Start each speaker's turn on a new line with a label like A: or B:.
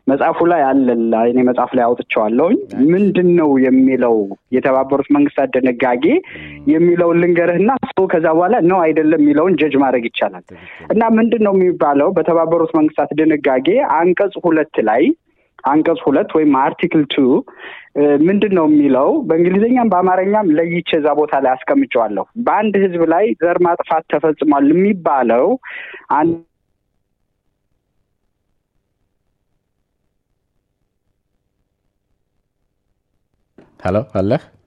A: መጽሐፉ ላይ አለ እኔ መጽሐፍ ላይ አውጥቼዋለሁኝ። ምንድን ነው የሚለው የተባበሩት መንግስታት ድንጋጌ የሚለውን ልንገርህና ሰው ከዛ በኋላ ነው አይደለም የሚለውን ጀጅ ማድረግ ይቻላል። እና ምንድን ነው የሚባለው በተባበሩት መንግስታት ድንጋጌ አንቀጽ ሁለት ላይ አንቀጽ ሁለት ወይም አርቲክል ቱ ምንድን ነው የሚለው በእንግሊዝኛም በአማርኛም ለይቼ እዛ ቦታ ላይ አስቀምጨዋለሁ። በአንድ ህዝብ ላይ ዘር ማጥፋት ተፈጽሟል የሚባለው
B: ሄሎ አለህ